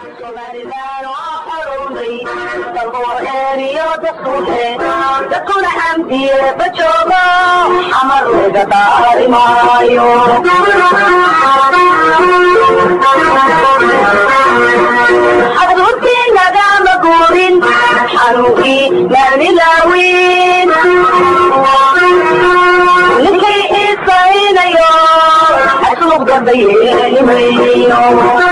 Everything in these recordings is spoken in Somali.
dadkuna xamdiye bajoogo amar laga daari maayo xadruurtii nagama guurin xanuunkii maanilaawin ninkay xiisaynayo asluub gaba yeelimayo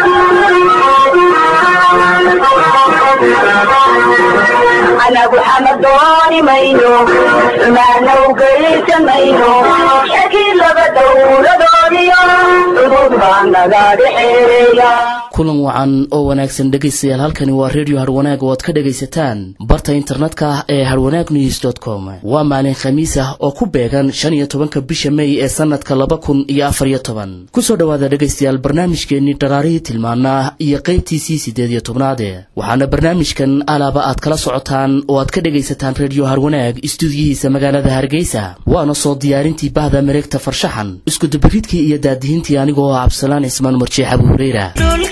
anagu xamadooni mayno xumaana ugaysan mayno shakii laba dowladoodiyo cudud baa naga dhexeeya kulan wacan oo wanaagsan dhegaystayaal halkani waa redio harwanaag oo aad ka dhegaysataan barta internetka ee harwanaag news com waa maalin khamiis ah oo ku beegan shan iyo tobanka bisha mey ee sanadka laba kun iyo afar iyo toban kusoo dhowaada dhegaystayaal barnaamijkeenii dharaarihii tilmaanaa iyo qaybtiisii siddeed iyo tobnaade waxaana barnaamijkan alaaba aad kala socotaan oo aad ka dhegaysataan redio harwanaag istuudiyihiisa magaalada hargeysa waana soo diyaarintii bahda mareegta farshaxan iskudubaridkii iyo daadihintii anigoo ah cabdisalaan cismaan marjeex abu hureyra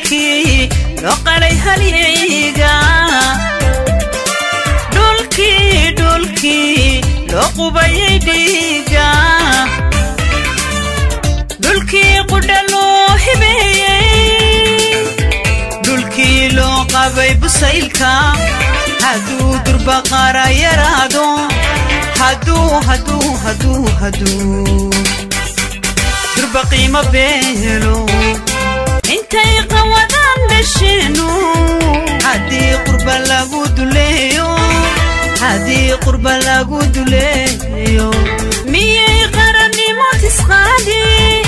dhulkii qudha loo hibeeyey dhulkii loo qabay busaylka hadduu durbaqaara yaraado hadduu hadduu hadduu hadduu durba qiimo beelo intay qawadaan dhasheenu haddii qurba lagu duleeyo haddii qurba lagu duleeyo miyay qarannimo tisqaadi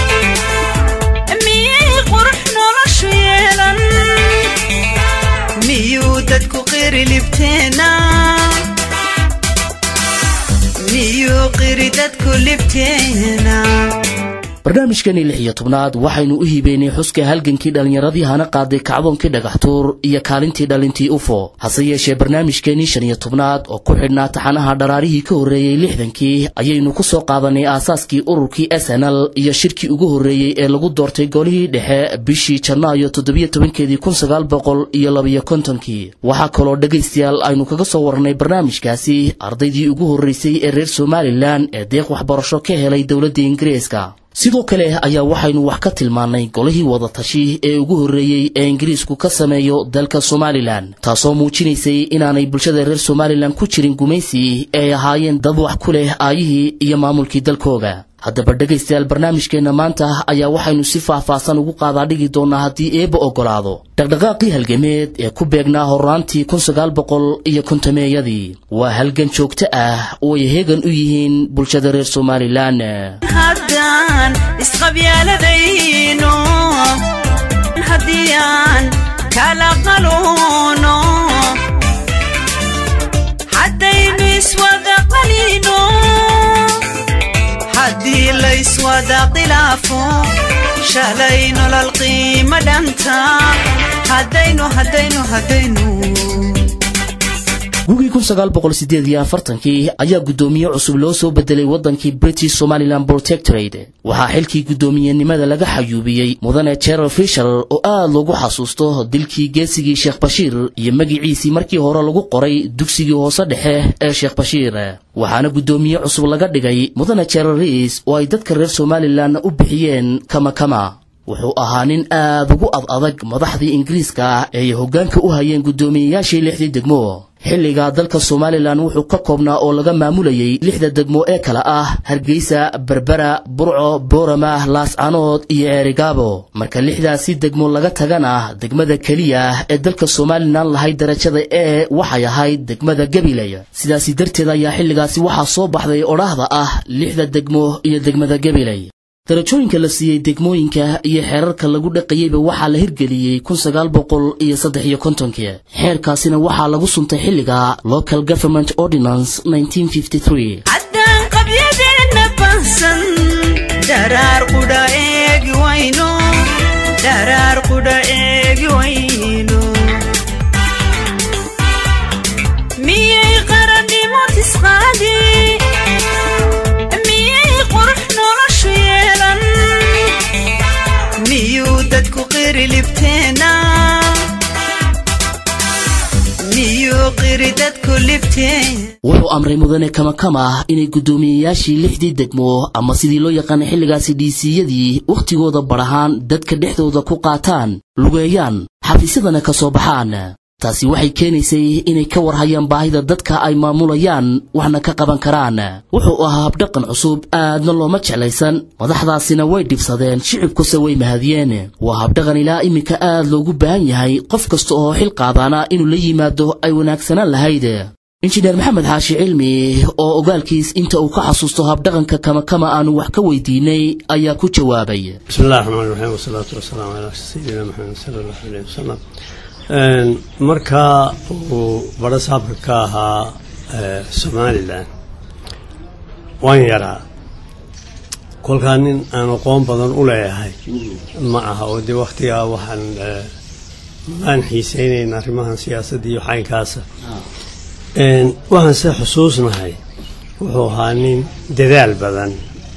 miyay qurux noloshu yeelan miyuu dadku qiri libteena miyuu qiri dadku libteena barnaamijkani lix iyo tobnaad waxaynu u hiibeynay xuska halgankii dhallinyaradii hana qaaday kacdoonkii dhagaxtuur iyo kaalintii dhalintii ufo hase yeeshee barnaamijkeenii shan iyo tobnaad oo ku xidhnaa taxanaha dharaarihii ka horreeyey lixdankii ayaynu ku soo qaadanay aasaaskii ururkii s n l iyo shirkii ugu horreeyey ee lagu doortay golihii dhexe bishii janaayo toddobiyo tobankeedii kun sagaal boqol iyo labiyo kontonkii waxaa kaloo dhegaystayaal aynu kaga soo warnay barnaamijkaasi ardaydii ugu horreysay ee reer somalilan ee deeq waxbarasho ka helay dowladda ingiriiska sidoo kale ayaa waxaynu wax ka tilmaannay golihii wadatashi ee ugu horreeyey ee ingiriisku ka sameeyo dalka somalilan taasoo muujinaysay inaanay bulshada reer somalilan ku jirin gumaysi ee ay ahaayeen dad wax ku leh aayihii iyo maamulkii dalkooga haddaba dhegaystayaal barnaamijkeenna maanta ayaa waxaynu si faah-faahsan ugu qaadaa dhigi doonnaa haddii eebba oggolaado dhaqdhaqaaqii halgameed ee ku beegnaa horraantii kun sagaal boqol iyo kontameeyadii waa halgan joogto ah oo ay heegan u yihiin bulshada reer somalilan haddaan isqabyaaladayno haddii aan kala qaluuno haddaynu iswada qalino haddii layswada khilaafo shalay nolol qiima dhanta haddaynu haddaynu haddaynu gugii kun sagaal boqol sideed iyo afartankii ayaa guddoomiye cusub loo soo bedelay waddankii british somalilan protectorate waxaa xilkii guddoomiyenimada laga xayuubiyey mudane jeral fishal oo aad loogu xasuusto dilkii geesigii sheekh bashiir iyo magiciisii markii hore lagu qoray dugsigii hoose dhexe ee sheekh bashiir waxaana guddoomiye cusub laga dhigay mudane jeral riis oo ay dadka reer somalilan u bixiyeen kamakama wuxuu ahaa nin aad ugu ad adag madaxdii ingiriiska ee ay hoggaanka u hayeen guddoomiyeyaashii lixdii degmo xilligaa dalka somalilan wuxuu ka koobnaa oo laga maamulayay lixda degmo ee kale ah hargeysa berbera burco boorama laascanood iyo ceerigaabo marka lixdaasi degmo laga tagana degmada keliya ee dalka somalilan lahayd darajada ee waxay ahayd degmada gabiley sidaasi darteed ayaa xilligaasi waxaa soo baxday odhaahda ah lixda degmo iyo degmada gabiley darajooyinka la siiyey degmooyinka iyo xeerarka lagu dhaqayeyba waxaa la hirgeliyey kun sagaal boqol iyo saddex iyo kontonkii xeerkaasina waxaa lagu suntay xilliga local government ordinance haddaan qabyadeenna baahsan dharaar qudha eegi wayno dharaar qudha eegi wayno miyay qarannimo tisqaadi miyay qurux noloshu yeelan miyuu dadku qiri libteena qiri dadku libteen wuxuu amray mudane kamakama inay guddoomiyeyaashii lixdii degmo ama sidii loo yaqaanay xilligaasi dhiisiyadii wakhtigooda badhahaan dadka dhexdooda ku qaataan lugeeyaan xafiisyadana ka soo baxaan taasi waxay keenaysay inay ka warhayaan baahida dadka ay maamulayaan waxna ka qaban karaan wuxuu ahaa habdhaqan cusub aadna looma jeclaysan madaxdaasina way dhibsadeen shicibkuse way mahadiyeen waa habdhaqan ilaa iminka aad loogu baahan yahay qof kasta oo xil qaadaana inuu la yimaado ay wanaagsanaan lahayd injineer maxamed xaashi cilmi oo ogaalkiis inta uu ka xasuusto habdhaqanka kamakama aanu wax ka weydiinay ayaa ku jawaabay بسم الله الرحمن الرحيم والصلاة والسلام على سيدنا محمد صلى الله عليه وسلم markaa uu baro saabka ka ahaa somalilan waan yaraa kolkaa nin aan aqoon badan u leeyahay ma aha oo dee waktigaa waxaan maan xiiseynayn arrimahan siyaasadda iyo xaynkaasa waxaan se xusuusnahay wuxuu ahaa nin dadaal badan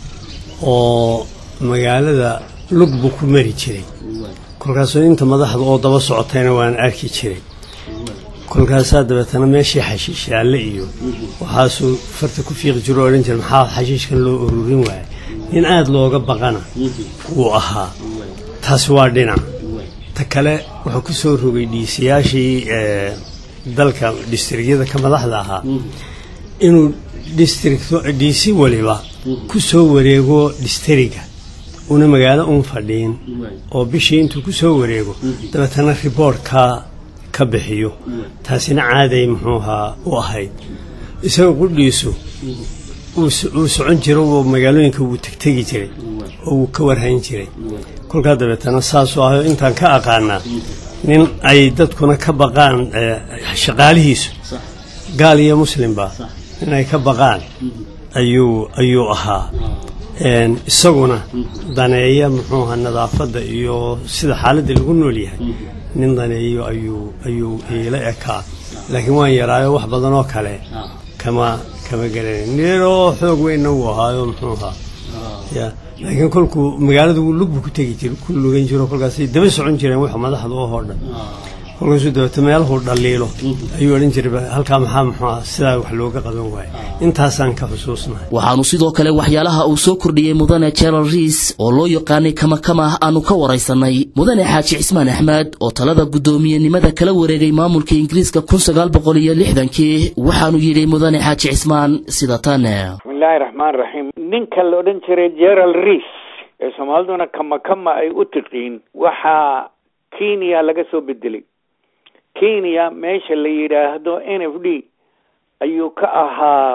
oo magaalada lug buu ku mari jiray kolkaasoo inta madaxda oo daba socotayna waan arki jiray kolkaasaa dabeetana meeshii xashiishaalle iyo waxaasuu farta ku fiiqi jiro o odhan jira maxaa xashiishkan loo ururin waayay nin aada looga baqana wuu ahaa taasi waa dhinac ta kale wuxuu ku soo rogay dhiisiyaashii dalka districtyada ka madaxda ahaa inuu district dhiisi waliba ku soo wareego distriga una magaalo un fadhiin oo bishii intuu ku soo wareego dabeetana riboortka ka bixiyo taasina caaday muxuu ahaa u ahayd isaga qudhiisu uu socon jiro oo magaalooyinka wuu tegtegi jiray oo wuu ka warhayn jiray kolkaa dabeetana saasuu ahayo intaan ka aqaanaa nin ay dadkuna ka baqaan shaqaalihiisu gaal iyo muslimba nin ay ka baqaan ayuu ayuu ahaa isaguna daneeya muxuu ahaa nadaafadda iyo sida xaaladda lagu nool yahay nin daneeyo ayuu ayuu iila ekaa laakiin waan yaraayo wax badan oo kale kama kama garanayn niroo xoog weynna wuu ahaayo muxuu ahaa ya laakiin kolkuu magaalada wuu lug buu ku tegi jir ku lugan jiro kolkaasay daba socon jireen wax madaxda oo hoo dhan kolkaasuu dabeeto meelahuu dhaliilo ayuu odhan jiray halkaa maxaa muxuu ah sidaa wax looga qaban waayo intaasaan ka xusuusnahay waxaanu sidoo kale waxyaalaha uu soo kordhiyey mudane jeral riis oo loo yaqaanay kamakama aanu ka waraysanay mudane xaaji cismaan axmed oo talada guddoomiyenimada kala wareegay maamulka ingiriiska kun sagaal boqol iyo lixdankii waxaanu yidhi mudane xaaji cismaan sida tan bismillaahi raxmaan raxiim ninka la odhan jiray geral riis ee soomaaliduna kamakama ay u tiqiin waxaa kenya laga soo bedelay kenya meesha la yidhaahdo n f d ayuu ka ahaa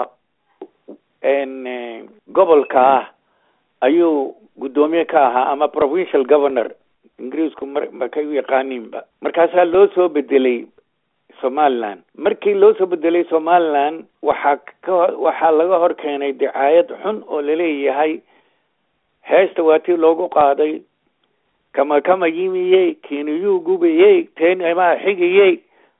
gobolka ah ayuu guddoomiye ka ahaa ama provincial governor ingiriisku markay u yaqaaniinba markaasaa loo soo bedelay somaliland markii loo soo bedelay somaliland waxaa ka waxaa laga hor keenay dicaayad xun oo laleeyahay heesta waa tii loogu qaaday kama kama yimiyey kiniyuu gubayey teenmaa xigayey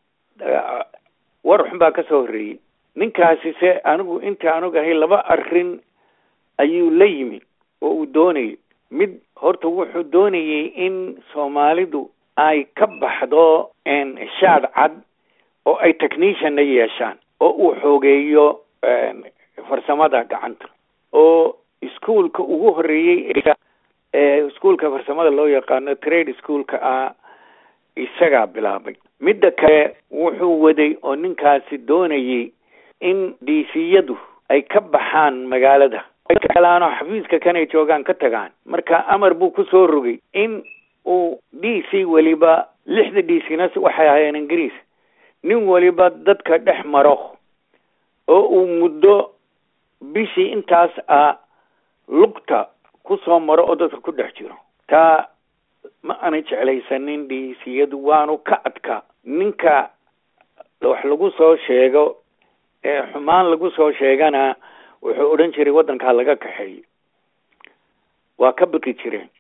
war xun baa ka soo horreeyey ninkaasi se anigu inta anugahay laba arrin ayuu la yimi oo uu doonayay mid horta wuxuu doonayay in soomaalidu ay ka baxdo shaad cad oo ay technicianna yeeshaan oo uu xoogeeyo farsamada gacanta oo iskuolka ugu horreeyey ee iskuolka farsamada loo yaqaano trade schoolka ah isagaa bilaabay midda kale wuxuu waday oo ninkaasi doonayay in dhiisiyadu ay ka baxaan magaalada alaano xafiiska kanay joogaan ka tagaan marka amar buu ku soo rogay in uu d c weliba lixda d c na waxay ahaayeen ingiriis nin weliba dadka dhex maro oo uu muddo bishii intaas ah lugta kusoo maro oo dadka ku dhex jiro taa ma aanay jeclaysanin dhiisiyadu waanu ka adkaa ninka wax lagu soo sheego ee xumaan lagu soo sheegana wuxuu odhan jiray waddankaa laga kaxeeyo waa ka baqi jireen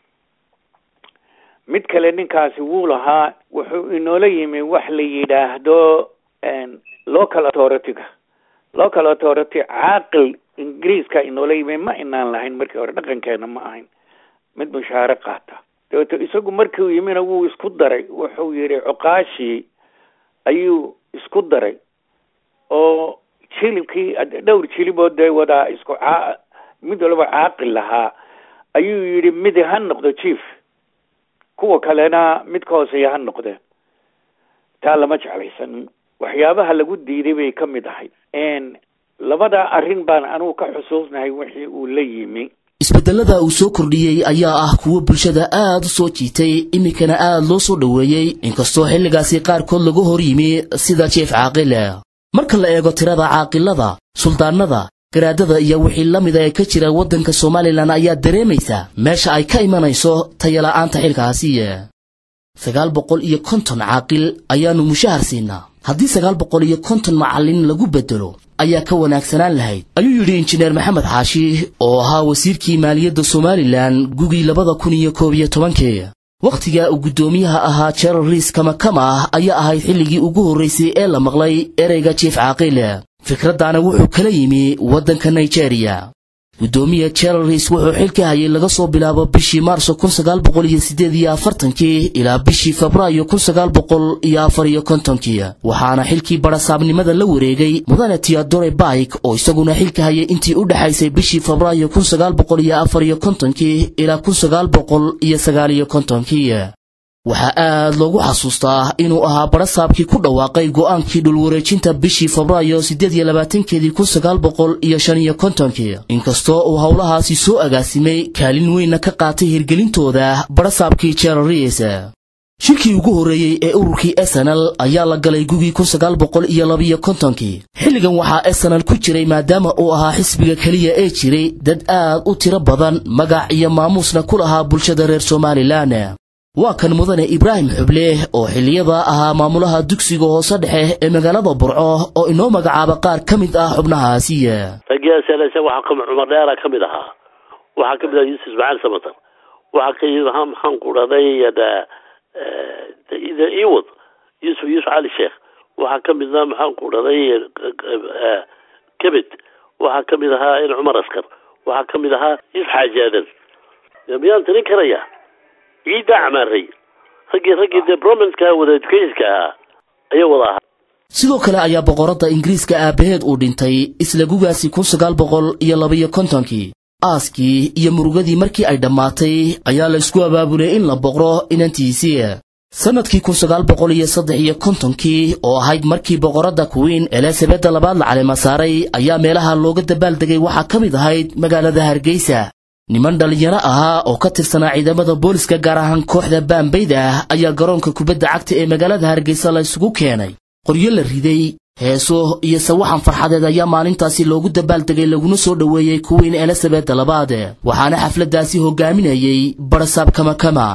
mid kale ninkaasi wuu lahaa wuxuu inoola yimi wax la yidhaahdo local authority-ga local authority caaqil ingiriiska inoola yimi ma inaan lahayn markii hore dhaqankeena ma ahayn mid mushaare qaata dabeeto isagu markiu yimina wuu isku daray wuxuu yidhi cuqaashii ayuu isku daray oo jilibkii dhowr jiliboo dee wadaa isku caa mid walba caaqil lahaa ayuu yidhi midi ha noqdo jief kuwa kalena mid ka hooseeya ha noqde taa lama jeclaysan waxyaabaha lagu diiday bay ka mid ahayd labada arrin baan anugu ka xusuusnahay wixii uu la yimi isbedelada uu soo kordhiyey ayaa ah kuwo bulshada aad u soo jiitay iminkana aad loo soo dhoweeyey inkastoo xilligaasi qaarkood lagu hor yimi sida jief caaqile marka la eego tirada caaqilada suldaanada garaadada iyo wixii la mida ee ka jira waddanka somalilan ayaa dareemaysa meesha ay ka imanayso tayala'aanta xilkaasi sagaal boqol iyo konton caaqil ayaannu mushahar siinaa haddii sagaal boqol iyo konton macallin lagu beddelo ayaa ka wanaagsanaan lahayd ayuu yidhi injineer maxamed xaashi oo ahaa wasiirkii maaliyadda somalilan gugii labada kun iyo koob iyo tobankii wakhtiga uu guddoomiyaha ahaa jeral riis kamakama ayaa ahayd xilligii ugu horraysay ee la maqlay ereyga jief caaqile fikraddaana wuxuu kala yimi waddanka nigeriya guddoomiya jeral riis wuxuu xilka hayay laga soo bilaabo bishii maarso kun sagaal boqol iyo siddeed iyo afartankii ilaa bishii febraayo kun sagaal boqol iyo afar iyo kontonkii waxaana xilkii barasaabnimada la wareegay mudane teodore baik oo isaguna xilka hayay intii u dhexaysay bishii febraayo kun sagaal boqol iyo afar iyo kontonkii ilaa kun sagaal boqol iyo sagaal iyo kontonkii waxaa aad loogu xasuustaa inuu ahaa barasaabkii ku dhawaaqay go'aankii dhulwareejinta bishii febraayo siddeed iyo labaatankeedii kun sagaal boqol iyo shan iyo kontonkii inkastoo uu howlahaasi soo agaasimay kaalin weynna ka qaatay hirgelintooda barasaabkii jerariis shirkii ugu horreeyey ee ururkii esenal ayaa la galay gugii kun sagaal boqol iyo labiyo kontonkii xilligan waxaa esenal ku jiray maadaama uu ahaa xisbiga keliya ee jiray dad aad u tiro badan magac iyo maamuusna ku lahaa bulshada reer somalilan waa kan mudane ibraahim xuble oo xilliyada ahaa maamulaha dugsiga hoose dhexe ee magaalada burco oo inoo magacaaba qaar ka mid ah xubnahaasi ragiyaaseenaysa waxaa ka cumar dheera ka mid ahaa waxaa ka mid ahaa yuusuf ismaaciil samatar waxaa ka yimid ahaa maxaan ku dhahday iwad yuusuf yuusuf cali sheekh waxaa ka mid ahaa maxaan ku dhahday kebed waxaa ka mid ahaa in cumar askar waxaa ka mid ahaa yuusuf xaaji aadan miyaan tirin karaya ciiddaa camaaray raggii raggii dee bromanska wada educationka ahaa ayaa wada ahaa sidoo kale ayaa boqoradda ingiriiska aabbaheed uu dhintay isla gugaasi kun sagaal boqol iyo labiyo kontonkii aaskii iyo murugadii markii ay dhammaatay ayaa la isku abaabulay in la boqro inantiisii sannadkii kun sagaal boqol iyo saddex iyo kontonkii oo ahayd markii boqoradda kuwiin elizabeda labaad la caleema saaray ayaa meelaha looga dabaaldegay waxaa ka mid ahayd magaalada hargeysa niman dhallinyaro ahaa oo ka tirsanaa ciidamada booliska gaar ahaan kooxda baambayda ah ayaa garoonka kubadda cagta ee magaalada hargeysa la isugu keenay qoryo la riday heeso iyo sawaxan farxadeed ayaa maalintaasi loogu dabaaldegay laguna soo dhoweeyey kuwiin elizabeda labaad waxaana xafladdaasi hogaaminayey barasaab kamakama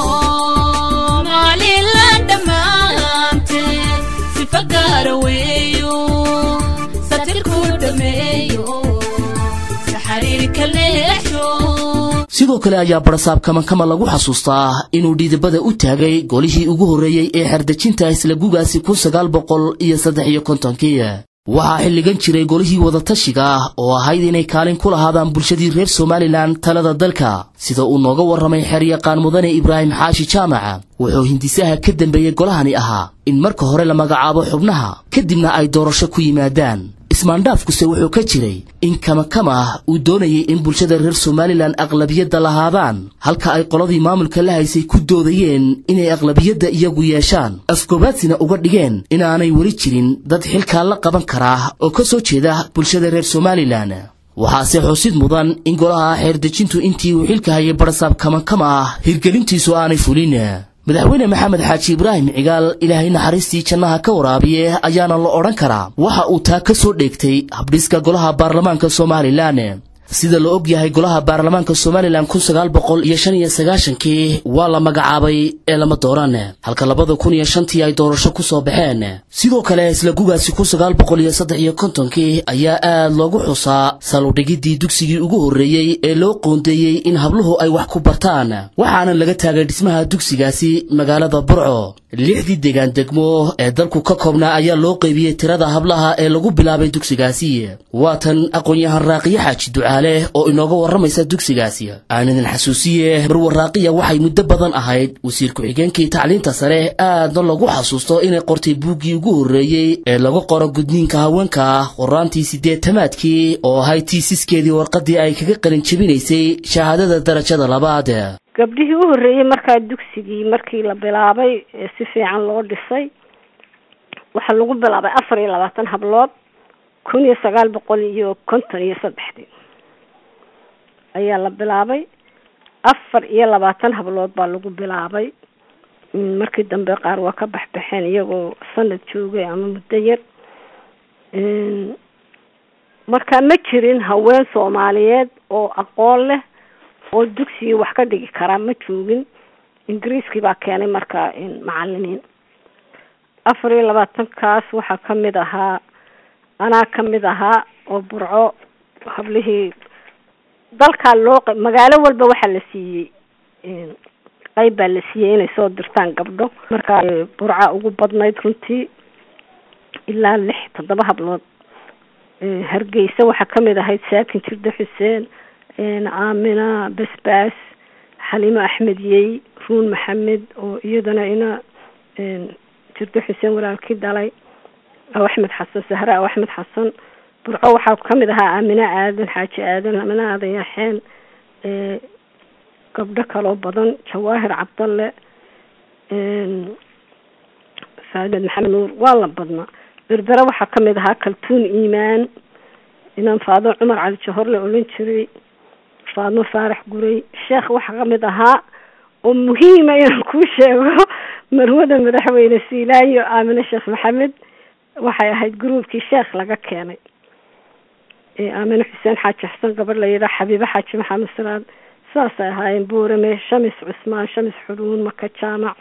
sidoo kale ayaa barasaab kamakama lagu xasuustaa inuu dhiidabada u taagay golihii ugu horreeyey ee xerdejinta isla gugaasi kun sagaal boqol iyo saddex iyo kontonkii waxaa xilligan jiray golihii wadatashiga oo ahayd inay kaalin ku lahaadaan bulshadii reer somalilan talada dalka sida uu nooga warramay xeryaqaan mudane ibraahim xaashi jaamaca wuxuu hindisaha ka dambeeyey golahani ahaa in marka hore la magacaabo xubnaha kadibna ay doorasho ku yimaadaan ismaandhaafkuse wuxuu ka jiray in kamakama uu doonayay in bulshada reer somalilan aqlabiyadda lahaadaan halka ay qoladii maamulka la haysay ku doodayeen inay aqlabiyadda iyagu yeeshaan afgoobaadsiina uga dhigeen inaanay weli jirin dad xilkaa la qaban karaa oo ka soo jeeda bulshada reer somalilan waxaase xusid mudan in golaha xeerdejintu intii uu xilka hayay barasaab kamakama ah hirgelintiisu aanay fulin madaxweyne maxamed xaaji ibraahim cigaal ilaahay naxariistii jannaha ka waraabiye ayaana la odhan karaa waxa uu taa ka soo dheegtay habdhiska golaha baarlamaanka somalilan sida la og yahay golaha baarlamaanka somalilan kun sagaal boqol iyo shan iyo sagaashankii waa la magacaabay ee lama dooran halka labada kun iyo shantii ay doorasho ku soo baxeen sidoo kale isla gugaasi kun sagaal boqol iyo saddex iyo kontonkii ayaa aad loogu xusaa saludhigiddii dugsigii ugu horreeyey ee loo qoondeeyey in habluhu ay wax ku bartaan waxaana laga taagay dhismaha dugsigaasi magaalada burco lixdii degaan degmo ee dalku ka koobnaa ayaa loo qeybiyey tirada hablaha ee lagu bilaabay dugsigaasi waa tan aqoon-yahan raaqiye xaaji ducaale oo inooga warramaysa dugsigaasi aan idin xasuusiye marwaraaqiya waxay muddo badan ahayd wasiir ku-xigeenkii tacliinta sare aadna lagu xasuusto inay qortay buuggii ugu horreeyey ee lagu qoro gudniinka haweenka qoraantii siddeetamaadkii oo ahayd tiisiskeedii warqaddii ay kaga qalin jebinaysay shahaadada darajada labaad gabdhihii u horreeyey markaa dugsigii markii la bilaabay ee si fiican loo dhisay waxaa lagu bilaabay afar iyo labaatan hablood kun iyo sagaal boqol iyo konton iyo saddexdii ayaa la bilaabay afar iyo labaatan hablood baa lagu bilaabay markii dambe qaar waa ka baxbaxeen iyagoo sanad joogay ama muddo yar marka ma jirin haween soomaaliyeed oo aqoon leh oo dugsigii wax ka dhigi karaa ma joogin ingiriiskii baa keenay markaa macalimiin afar iyo labaatankaas waxaa kamid ahaa anaa kamid ahaa oo burco hablihii dalkaa loo magaalo walba waxaa la siiyey qeyb baa la siiyey inay soo dirtaan gabdho markaa burca ugu badnayd runtii ilaa lix toddoba hablood hargeysa waxaa kamid ahayd saakin jirde xuseen aamina basbaas xaliimo axmed yey ruun maxamed oo iyadana ina jirde xuseen walaalkii dhalay aw axmed xasan sahre aw axmed xasan burco waxaa kamid ahaa aamina aadan xaaji aadan amina aadan yaxeen gabdho kaloo badan jawaahir cabdalle faamed maxamed nuur waa la badnaa berbere waxaa kamid ahaa kaltuun iimaan inaan faado cumar cali jahor la odhan jiray faadmo faarax guray sheekh waxaa kamid ahaa oo muhiima inaan kuu sheego marwada madaxweyne siilaayo aamine sheekh maxamed waxay ahayd gruubkii sheekh laga keenay aamine xuseen xaaji xasan gabadh la yidhaha xabiibe xaaji maxamed salaad saasay ahaayeen boorame shamis cusmaan shamis xuruun maka jaamac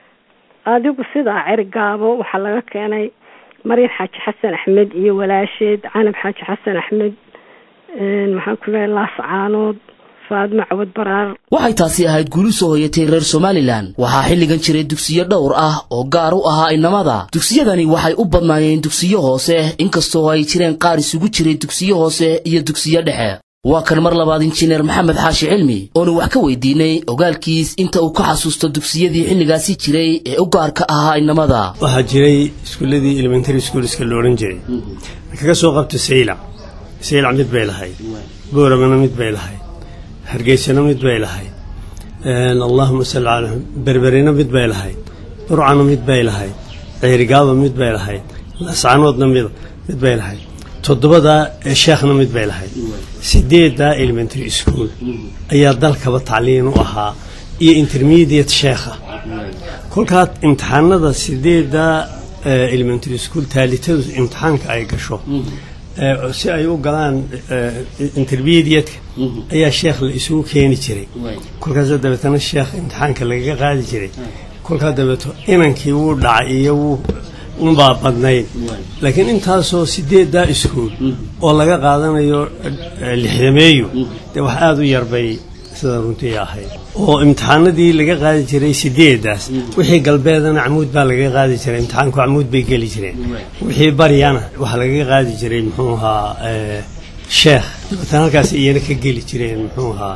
adigu sidaa ceri gaabo waxaa laga keenay maryan xaaji xasan axmed iyo walaasheed canab xaaji xasan axmed maxaan ku lehay laas caanood faadmo cawad baraar waxay taasi ahayd guuli soo hoyatay reer somalilan waxaa xilligan jiray dugsiyo dhowr ah oo gaar u ahaa inamada dugsiyadani waxay u badnaayeen dugsiyo hoose inkastoo ay jireen qaar isugu jiray dugsiyo hoose iyo dugsiyo dhexe waa kan mar labaad injineer maxamed xaashi cilmi oonu wax ka weydiinay ogaalkiis inta uu ka xasuusto dugsiyadii xilligaasi jiray ee u gaarka ahaa inamada waxaa jiray iskuuladii elementary schoolska la odhan jiray kaga soo qabto saylac saylac mid bay lahayd booramana mid bay lahayd hargeysana mid bay lahayd allahuma salli calaa berberina mid bay lahayd burcana mid bay lahayd ceerigaaba mid bay lahayd lascanoodna mid mid bay lahayd toddobadaa sheekhna mid bay lahayd sideeddaa elementary school ayaa dalkaba tacliin u ahaa iyo intermediate sheekha kolkaa imtixaanada sideeddaa elementary school taalitadu imtixaanka ay gasho si ay u galaan intermediateka ayaa sheekh la isugu keeni jiray kolkaasa dabeetana sheekh imtixaanka lagaga qaadi jiray kolkaa dabeeto inankii wuu dhacay iyo wuu unbaa badnayd laakiin intaasoo sideeddaa iskuol oo laga qaadanayo lixdameeyo dee wax aada u yarbay sida runtii ahayd oo imtixaanadii laga qaadi jiray sideedaas wixii galbeedana camuud baa lagaga qaadi jiray imtixaanku camuud bay geli jireen wixii baryana waxaa lagaga qaadi jiray muxuu ahaa sheekh dabeetana halkaas iyana ka geli jireen muxuu ahaa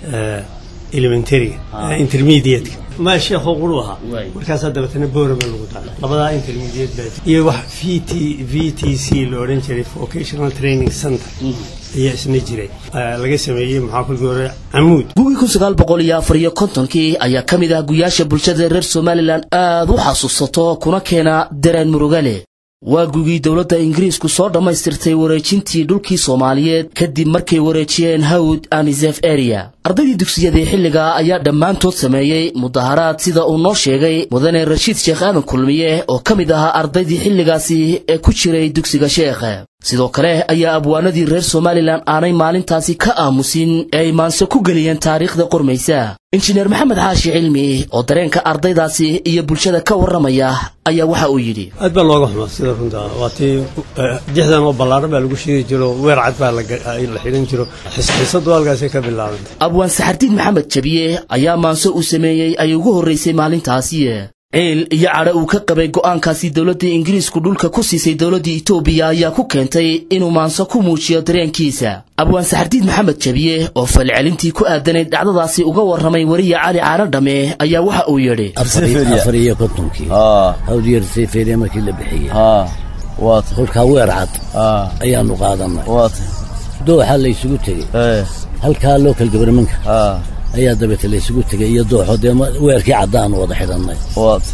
elementaryga intermediateka ma sheekoo quru ahaa markaasaa dabeetana boorama lagu daray labadaa intermediate baa iyo wax v t v t c la odhan jiray vocational training center ayaa isna jiray laga sameeyey maxaa kulkii hore camuud gugii kun sagaal boqol iyo afar iyo kontonkii ayaa ka mid ah guyaasha bulshada reer somalilan aad u xasuusato kuna keena dareen murugale waa gugii dowladda ingiriisku soo dhammaystirtay wareejintii dhulkii soomaaliyeed kadib markay wareejiyeen hawd anisef area ardaydii dugsiyadii xilliga ayaa dhammaantood sameeyey mudaharaad sida uu noo sheegay mudane rashiid sheekh aadan kulmiye oo ka mid ahaa ardaydii xilligaasi ee ku jiray dugsiga sheekh sidoo kale ayaa abwaanadii reer somalilan aanay maalintaasi ka aamusin ee ay maanse ku geliyeen taariikhda qormaysa injineer maxamed xaashi cilmi oo dareenka ardaydaasi iyo bulshada ka warramaya ayaa waxa uu yidhi aad baa looga xumaa sida runta waa tii dixdan oo ballaaran baa lagu shidi jiro weer cad baa la xidhan jiro xisadu halkaasay ka bilaabantay abwaan saxardiin maxamed jabiye ayaa maanse uu sameeyey ay ugu horraysay maalintaasi ciil iyo cadho uu ka qabay go'aankaasi dowladda ingiriisku dhulka ku siisay dowladda itoobiya ayaa ku keentay inuu maanso ku muujiyo dareenkiisa abwaan saxardiid maxamed jabiye oo falcelintii ku aadanayd dhacdadaasi uga warramay weriya cali caano dhame ayaa waxa uu yidhi afar iyo kontonkii hawdiyar seyferiya markii la bixiyey waat kolkaa weer cad ayaanu qaadanay waat dooxa la isugu tegey halkaa local governmentka ayaa dabeete la isugu tegey iyo dooxo dee ma- weerkii caddaanu wada xidhannay waat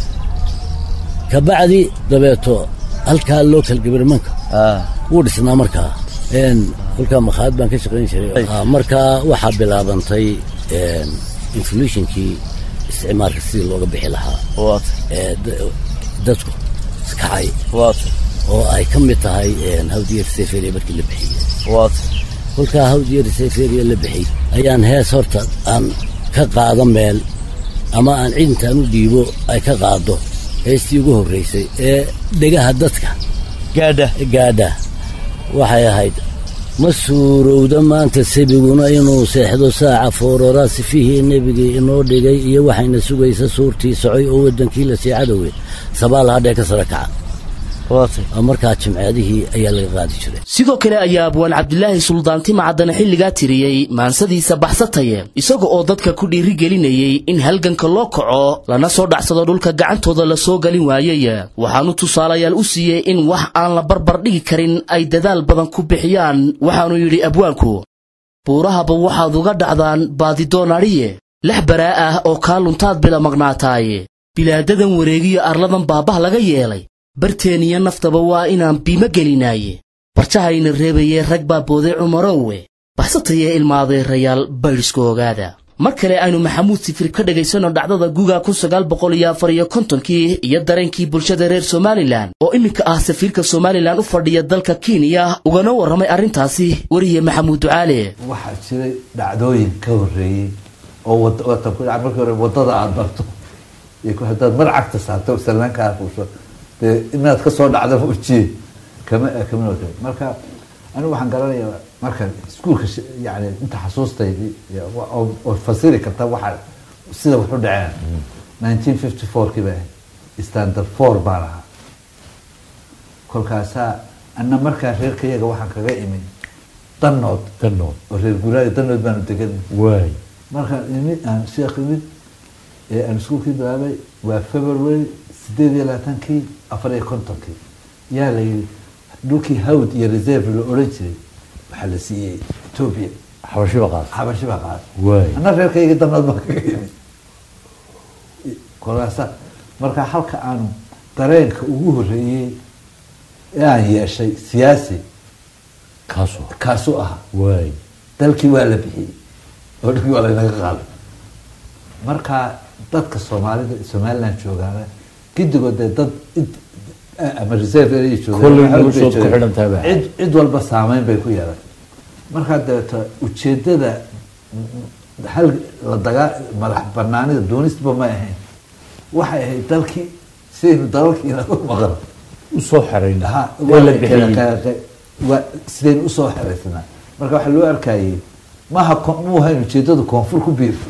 kabacdi dabeeto halkaa local governmentka wuu dhisnaa markaa n kolkaa makhaayad baan ka shaqayn jiray Ah, markaa waxaa bilaabantay inflationkii isticmaalka sidii looga bixi lahaa waat ee da- dadku iskacay waat oo ay ka mid tahay hawdiyar seferiya markii la bixiyey waat kolkaa hawdiyar seferiya la bixiyey ayaan hees horta aan ka qaado meel ama aan cid intaan u dhiibo ay ka qaado heestii ugu horraysay ee dhegaha dadka gaadha gaadha waxay ahayd ma suurowda maanta sabiguna inuu seexdo saaca foorora sifihii nebigii inoo dhigay iyo waxayna sugaysa suurtii socoy oo waddankii la sii cadowe sabaal hadhee ka sara kaca waat oo markaa jimceedihii ayaa laga qaadi jiray sidoo kale ayaa abwaan cabdilaahi suldaanti macadane xilligaa tiriyey maansadiisa baxsataye isaga oo dadka ku dhiirigelinayey in halganka loo kaco lana soo dhacsado dhulka gacantooda la soo galin waayey waxaanu tusaalayaal u siiyey in wax aan la barbar dhigi karin ay dadaal badan ku bixiyaan waxaanu yidhi abwaanku buurahaba waxaad uga dhacdaan baadidoonadhiye lex baraa ah oo kaa luntaad bila maqnaataaye bilaadadan wareegiyo arladan baabah laga yeelay barteeniyo naftaba waa inaan biimo gelinaaye barjahayna reebayee rag baa booday cumarowe baxsatayee ilmaadeerayaal baydhiska ogaada mar kale aynu maxamuud sifir ka dhegaysanno dhacdada guga kun sagaal boqol iyo afar iyo kontonkii iyo dareenkii bulshada reer somalilan oo iminka ah safiirka somalilan u fadhiya dalka kenya ugana warramay arrintaasi weriye maxamuud ducaale waxaa jiray dhacdooyin ka horreeyey oo wad- watan ku dhaca markii hore waddada aada barto iyo ku- haddaad mar cagta saarto salaankaa fuusho dee inaad ka soo dhacdaba ujiye kama kama wada marka anigu waxaan garanayaa marka iskuulka sh- yani inta xasuustaydii iyo wa- oo oo fasiri karta waxa sida wuxu dhaceen nineteen fifty four kii bay ahayd standard four baan ahaa kolkaasaa anna markaa reerkayaga waxaan kaga imi danood danood oo reer guuraayo danood baanu degan waay markaan imid aan sheekh imid ee aan iskuulkii bilaabay waa february sideed iyo labaatankii afar iyo kontonkii yaa la yidhi dhulkii hawd iyo reserve la odhan jiray waxaa la siiyey ethiopia xabashiba qaas xabashi baa qaaday waay anna reerkayga danood baan kaga imid kolaasa marka halka aanu dareenka ugu horreeyey ee aan yeeshay siyaasi kaasoo kaasuu ahaa waay dalkii waa la bixiyey oo dhulkii waa laynaga qaaday marka dadka soomaalida somaliland joogaana gidigood dee dad id- ama reserve area joogaan, Kolley waxa noloshood bay ku joogaan. xidhan tahay baa. cid cid walba saameyn bay ku yeelatay markaa dabeeto ujeedada mm, hal la dagaa madax banaanida doonistaba may ahayn waxay ahayd dalkii sidaynu dalalkii inaga maqan usoo xerayna ha ee waa la la bixiyey bixiyey waa sidaynu usoo xeraysanaa marka waxaa loo arkayey maha ko- muu hayn ujeedadu koonfur ku biir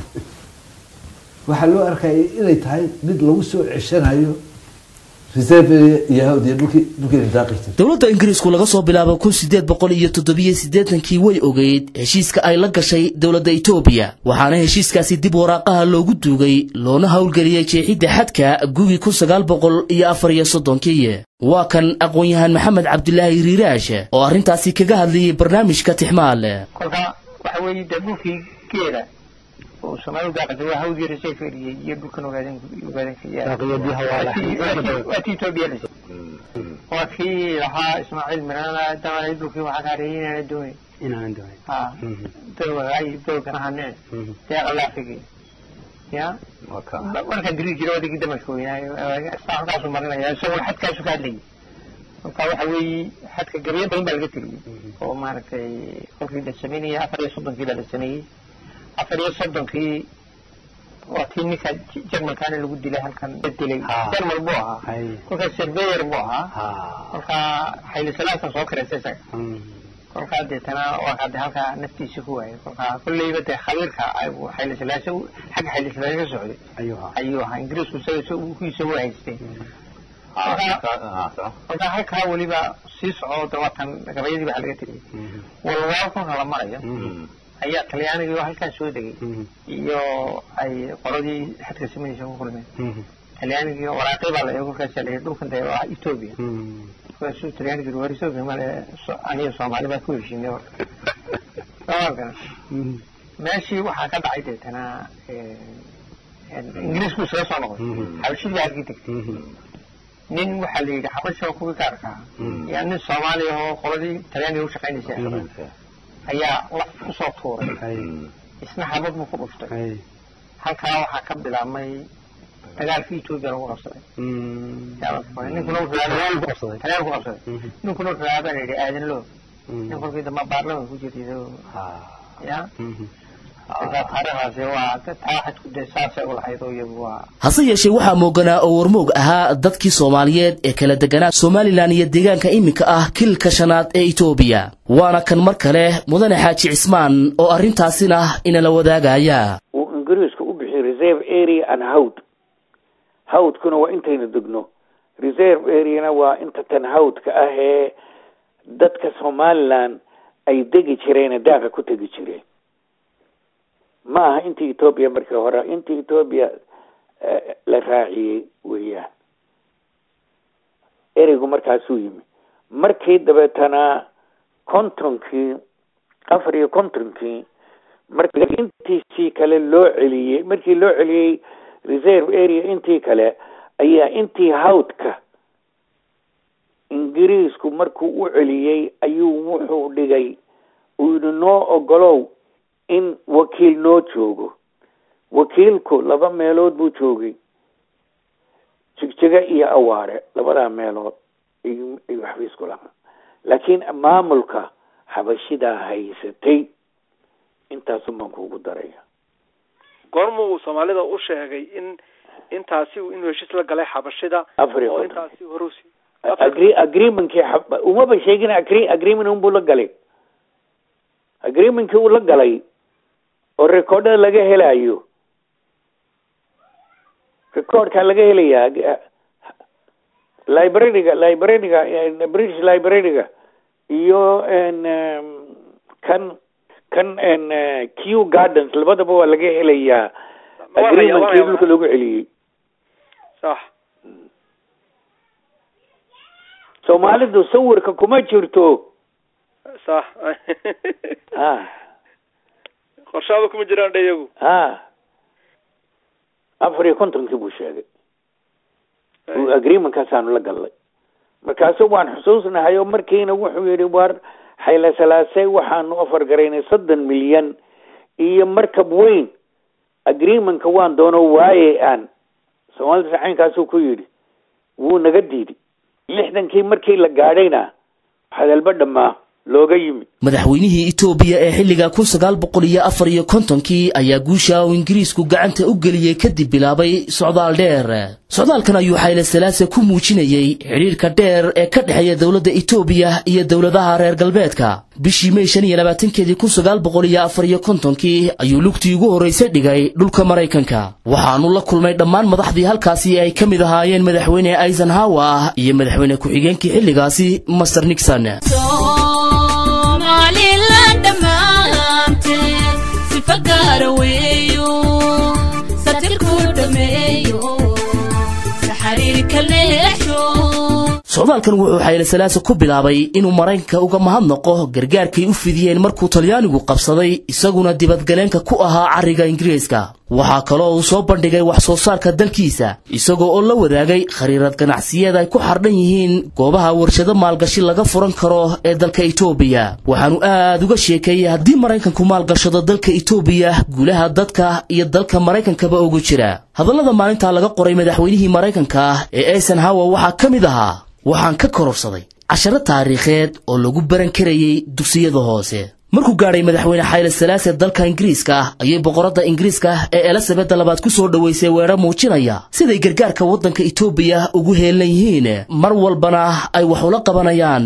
waxaa loo arkayay inay tahay mid lagu soo ceshanayo reserve area iyo hawd iyo dhulkii dhulkeenu daaqi jirtay dowladda ingiriisku laga soo bilaabo kun sideed boqol iyo toddobiyo siddeetankii way ogeyd heshiiska ay la gashay dowladda etoobiya waxaana heshiiskaasi dib waraaqaha loogu duugay loona howlgeliyey jeexidda xadka gugii kun sagaal boqol iyo afar iyo soddonkii waa kan aqoon-yahan maxamed cabdilaahi riiraash oo arrintaasi kaga hadlayay barnaamijka tixmaale kolka waxa weeye dee dhulkii geela oo soomaalidu daaqatay waa hawdii reseferiyey iyo dhulkan ogaaden ogaadenwaa ti etoobiya la waa kii lahaa ismaaciil mirana damalay dhulkii waxaa ka hareeyay inaana doonin inaanan doonin ha dowgaay dowgan ahaneen deeqa laafigi ya markaan diri jira odaygii damashka weynaayo halkaasu marinaya isaguna xadkaasu ka hadlayay marka waxa weeye xadka gabiyo badan baa laga teliyey oo maaragtay kolkii la sameynayay afar iyo soddonkii baa la sameeyey afar iyo soddonkii waa tii ninka jermankaana lagu dilay halkan la dilay jermal buu ahaa kolkaas surveyor buu ahaa kolka xayli salaasan soo kareysay isaga kolkaa deetana waa de halkaa naftiisa ku waayay kolkaa kolleyba dee khabiirka xayli silaase xagga xayli silaase ka socday ayuu ahaa ingiriisku isaga kuisa u haystay kolkaa halkaa weliba sii soco dawatan gabayadii baa laga tegay walwaal kolka la marayo ayaa talyaanigii oo halkaa soo degay iyo ay qoladii xadka samaysa ku kulmeen talyaanigii waraaqii baa la eego kolkaas la dhulkan dee waa etoobiya kolkaasuu talyaanigii war etoobiya male aniga soomaali baa ku heshiinay warka meeshii waxaa ka dhacay deetana ingiriisku isaga soo noqday xabashidii baa halkii degtay nin waxaa la yidhi xabasha kuwii gaarka ah yaa nin soomaaliya oo qoladii talyaaniga u shaqaynaysa ayaa laf kusoo tuuray isna xabad buu ku dhuftay halkaa waxaa ka bilaabmay dagaalkii etoobiya lagu qabsaday ninkuna talyaani ku qabsaday ninkuna wuxuu aabaa la yidhi aadanlo nin kolkii dambe baarlamanka ku jirtay ya hase yeeshee waxaa mooganaa oo warmoog ahaa dadkii soomaaliyeed ee kala deganaa somalilan iyo deegaanka iminka ah kilka shanaad ee etoobiya waana kan mar kale mudane xaaji cismaan oo arrintaasina inala wadaagaya uu ingiriisku u bixiy reserve area and howd hawdkuna waa intaynu degno reserve areana waa inta tan hawdka ah ee dadka somalilan ay degi jireene daaqa ku tegi jireen ma aha intii etoobiya markii hore intii etoobiya la raaciyey weeyaan ereygu markaasuu yimi markii dabeetana kontonkii afar iyo kontonkii markii intiisii kale loo celiyey markii loo celiyey reserve area intii kale ayaa intii hawdka ingiriisku markuu u celiyey ayuu wuxuu dhigay uu yidhi noo ogolow in wakiil noo joogo wakiilku laba meelood buu joogay jigjiga iyo awaare labadaa meelood ayuu xafiisku lahaa laakiin maamulka xabashidaa haysatay intaasun baan kuugu daraya goorma uu soomaalida u sheegay in intaasi inuu heshiis la galay xabashida afar iyo oo konton intaasi horusi agree agreementkii xab- umaba sheegin agree agreement unbuu la galay agreementkii uu la galay oo recordada laga helayo recordkaa laga helayaa libraryga libraryga eh, british libraryga iyo n kan kan n q gardens labadaba waa laga helayaa Waa haya, waa agreementkii haya. dhulka lagu celiyey sax soomaalidu sawirka kuma jirto sax ha qorshaaba kuma jiraan dhe iyagu ha afar iyo kontonkii buu sheegay uu agreementkaasaanu la gallay markaasu waan xusuusnahay oo markiina wuxuu yidhi war xayla salaasey waxaanu ofar garaynay soddon milyan iyo markab weyn agreementka waan doono waaye aan soomaalida sacaynkaasuu ku yidhi wuu naga diiday lixdankii markii la gaadhayna hadalba dhammaa looga yimid madaxweynihii etoobiya ee xilliga kun sagaal boqol iyo afar iyo kontonkii ayaa guusha uu ingiriisku gacanta u geliyey kadib bilaabay socdaal dheer socdaalkan ayuu xayle salaase ku muujinayey xidhiirka dheer ee ka dhexeeya dowladda etoobiya iyo dowladaha reer galbeedka bishii mey shan iyo labaatankeedii kun sagaal boqol iyo afar iyo kontonkii ayuu lugtii ugu horraysay dhigay dhulka maraykanka waxaanu la kulmay dhammaan madaxdii halkaasi ay ka mid ahaayeen madaxweyne eisenhower iyo madaxweyne ku-xigeenkii xilligaasi master nixon somalilan dhammaanteed sifa gaara weeyo satirku dhameeyo saxariirka leexsho socdaalkan wuxuu xayle salaase ku bilaabay inuu maraykanka uga mahadnaqo gargaarkay u fidiyeen markuu talyaanigu qabsaday isaguna dibadgaleenka ku ahaa carriga ingiriiska waxaa kaloo uu soo bandhigay wax soo saarka dalkiisa isagoo oo la wadaagay khariirad ganacsiyeed ay ku xardhan yihiin goobaha warshado maalgashi laga furan karo ee dalka etoobiya waxaanu aad uga sheekeeyey haddii maraykanku maalgashado dalka etoobiya guulaha dadka iyo dalka maraykankaba ugu jira hadallada maalintaa laga qoray madaxweynihii maraykanka ee eisenhower waxaa ka mid ahaa waxaan ka kororsaday casharo taariikheed oo lagu baran karayey dugsiyada hoose markuu gaadhay madaxweyne xayle salaase dalka ingiriiska ayay boqoradda ingiriiska ee elizabeda labaad ku soo dhoweysay weedho muujinaya siday gargaarka waddanka etoobiya ugu heelan yihiin mar walbana ay wax ula qabanayaan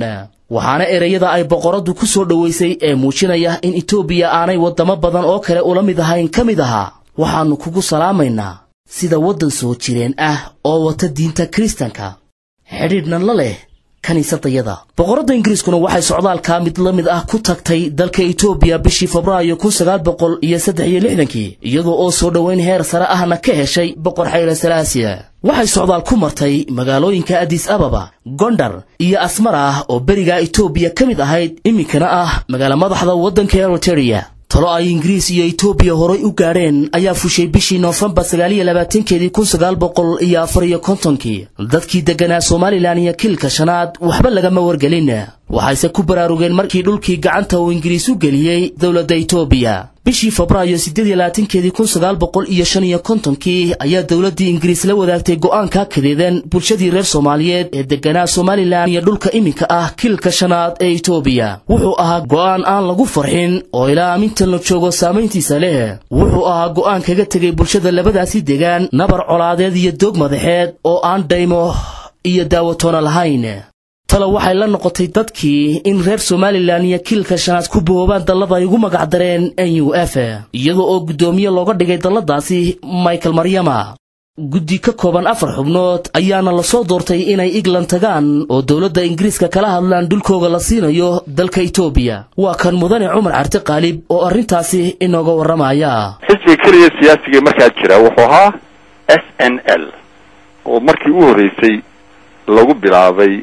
waxaana ereyada ay boqoradu ku soo dhoweysay ee muujinaya in etoobiya aanay waddamo badan oo kale ula mid ahayn ka mid ahaa waxaannu kugu salaamaynaa sida waddan soo jireen ah oo wata diinta kiristanka xidhiidhna la leh kiniisadayada boqorradda ingiriiskuna waxay socdaalkaa mid la mid ah ku tagtay dalka etoobiya bishii febraayo kun sagaal boqol iyo saddex iyo lixdankii iyadoo oo soo dhoweyn heer sare ahna ka heshay boqor xayla salaasiya waxay socdaal ku martay magaalooyinka adis ababa gondar iyo asmar ah oo berigaa etoobiya ka mid ahayd iminkana ah magaala madaxda waddanka eritereya talo ay ingiriis iyo etoobiya horay u gaadheen ayaa fushay bishii noofembar sagaaliyo labaatankeedii kun sagaal boqol iyo afar iyo kontonkii dadkii degganaa somalilan iyo kilka shanaad waxba lagama wargelin waxayse ku baraarugeen markii dhulkii gacanta uu ingiriis u geliyey dowladda etoobiya bishii febraayo siddeed iyo labaatankeedii kun sagaal boqol iyo shan iyo kontonkii ayaa dowladdii ingiriis la wadaagtay go'aanka kadeedan bulshadii reer soomaaliyeed ee degganaa somalilan iyo dhulka iminka ah kilka shanaad ee etoobiya wuxuu ahaa go'aan aan lagu farxin oo ilaa amintan la joogo saamayntiisa leh wuxuu ahaa go'aan kaga tegay bulshada labadaasi degaan nabar colaadeed iyo doog madaxeed oo aan dhaymo iyo daawatoona lahayn talo waxay la noqotay dadkii in reer somalilan iyo kiilka shanaad ku boobaan dallada ay ugu magacdareen n u f iyadoo oo guddoomiye looga dhigay dalladaasi michael maryama guddi ka kooban afar xubnood ayaana lasoo doortay inay england tagaan oo dowladda ingiriiska kala hadlaan dhulkooga la siinayo dalka etoobiya waa kan mudane cumar carti qaalib oo arrintaasi inooga warramaya xisbiga keliya siyaasiga markaa jira wuxuu ahaa s n l oo markii u horreysay lagu bilaabay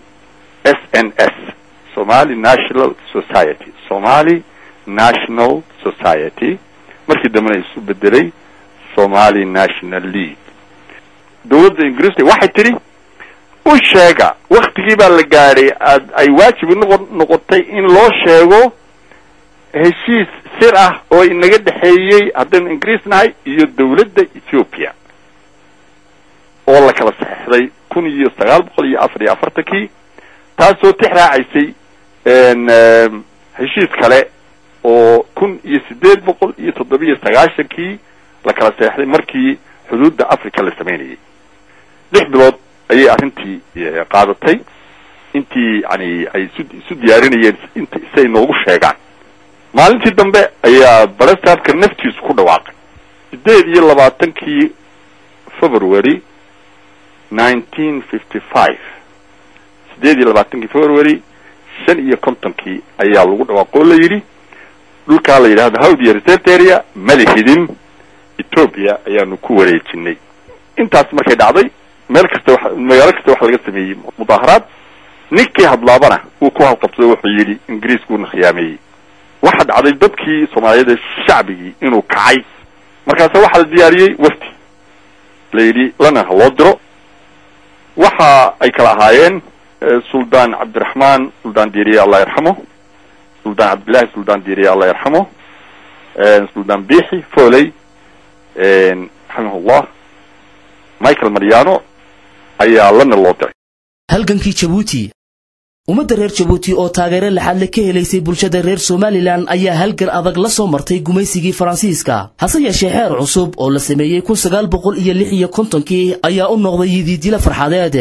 s n s somali national society somali national society markii dambena isu bedelay somali national league dowladda ingiriiska waxay tidhi u sheega waktigii baa la gaadhay aad ay waajib noqo noqotay in loo sheego heshiis sir ah oo inaga dhexeeyey haddaynu ingiriis nahay iyo dowladda ethiopia oo la kala saxeixday kun iyo sagaal boqol iyo afar iyo afartankii taasoo tix raacaysay heshiis kale oo kun iyo siddeed boqol iyo toddobiyo sagaashankii la kala seexday markii xuduudda africa la sameynayay lix bilood ayay arrintii qaadatay intii yani ay isu isu diyaarinayeen int si ay noogu sheegaan maalintii dambe ayaa barasaabka naftiisu ku dhawaaqay siddeed iyo labaatankii february nineteen fifty five siddeed iyo labaatankii february shan iyo kontonkii ayaa lagu dhawaaqo oo la yidhi dhulkaa la yidhahdo howdiya reserved area malihidin ethoopia ayaanu ku wareejinay intaas markay dhacday meel kasta wa magaalo kasta waxa laga sameeyey mudaaharaad ninkii hadlaabana wuu ku halqabsaday wuxuu yidhi ingiriiskuuna khiyaameeyey waxa dhacday dadkii soomaaliyeed shacbigii inuu kacay markaase waxaa la diyaariyey wafti la yidhi lana ha loo diro waxa ay kala ahaayeen suldaan cabdiraxmaan suldaan diiriye allah yarxamo suldaan cabdillahi suldaan diiriye allah yarxamo suldaan biixi foley raximahullah michael mariano ayaa lana loo diray halgankii jabuuti ummadda reer jabuuti oo taageero laxaadle ka helaysay bulshada reer somalilan ayaa halgan adag la soo martay gumaysigii faransiiska hase yeeshee xeer cusub oo la sameeyey kun sagaal boqol iyo lix iyo kontonkii ayaa u noqday yidiidila farxadeed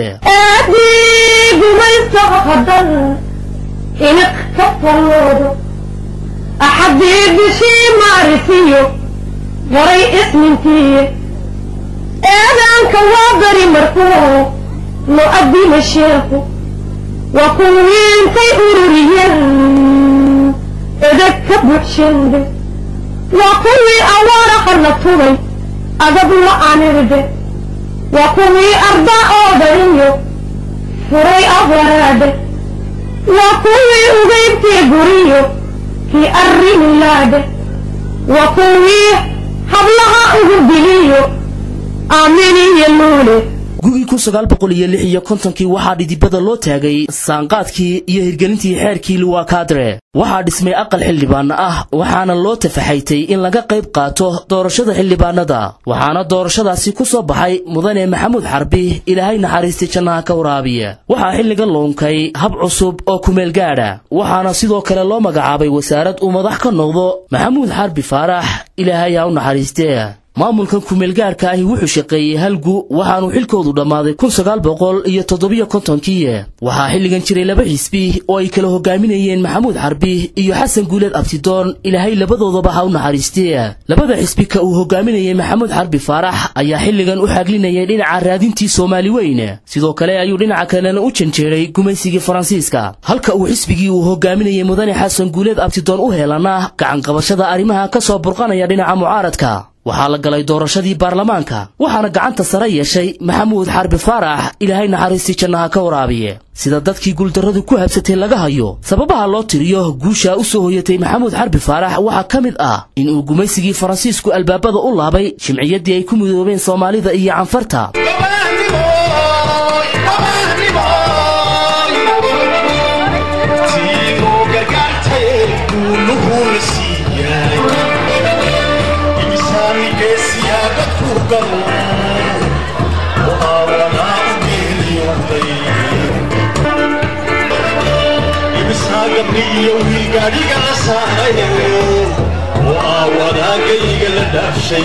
inaq ka faroodo axadii bishii maarisiyo garay isnintiiye eedaanka waa beri markuu lo addima sheekhu waa kuwii intay ururiyeen edeg ka buuxsheende waa kuwii awaara qarna tubay adab la-anirde waa kuwii ardaa oodaniyo furay abwaraade waa kuwii ugaybtii guriyo kii arrimilaade waa kuwii hablaha ugu diliyo aaminiyo luule gugii kun sagaal boqol iyo lix iyo kontonkii waxaa dhidibada loo taagay saanqaadkii iyo hirgelintii xeerkii luwakadre waxaa dhismay aqal xildhibaana ah waxaana loo tafaxaytay in laga qayb qaato doorashada xildhibaanada waxaana doorashadaasi ku soo baxay mudane maxamuud xarbi ilaahay naxariistay jannaha ka waraabiya waxaa xilliga loonkay hab cusub oo kumeel gaadha waxaana sidoo kale loo magacaabay wasaarad uu madax ka noqdo maxamuud xarbi faarax ilaahay ha u naxariistee maamulkan kumeelgaarka ahi wuxuu shaqeeyey halgu waxaanu xilkoodu dhammaaday kun sagaal boqol iyo toddobiyo kontonkii waxaa xilligan jiray laba xisbi oo ay kala hogaaminayeen maxamuud xarbi iyo xasan guuleed abtidoon ilaahay labadoodaba ha u naxariistee labada xisbi ka uu hogaaminayey maxamuud xarbi faarax ayaa xilligan u xaglinayay dhinaca raadintii soomaali weyn sidoo kale ayuu dhinaca kalena u janjeeray gumaysigii faransiiska halka uu xisbigii uu hogaaminayey mudane xasan guuleed abtidoon u heelana gacanqabashada arrimaha ka soo burqanaya dhinaca mucaaradka waxaa la galay doorashadii baarlamaanka waxaana gacanta sare yeeshay maxamuud xarbi faarax ilaahay naxariistii jannaha ka waraabiye sida dadkii guuldarradu ku habsatay laga hayo sababaha loo tiriyo guusha u soo hoyatay maxamuud xarbi faarax waxaa ka mid ah in uu gumaysigii faransiisku albaabada u laabay jimciyaddii ay ku midoobeen soomaalida iyo canfarta iyo wiilgaadhiga la saarayo oo aa wadaagayga la dhaafshay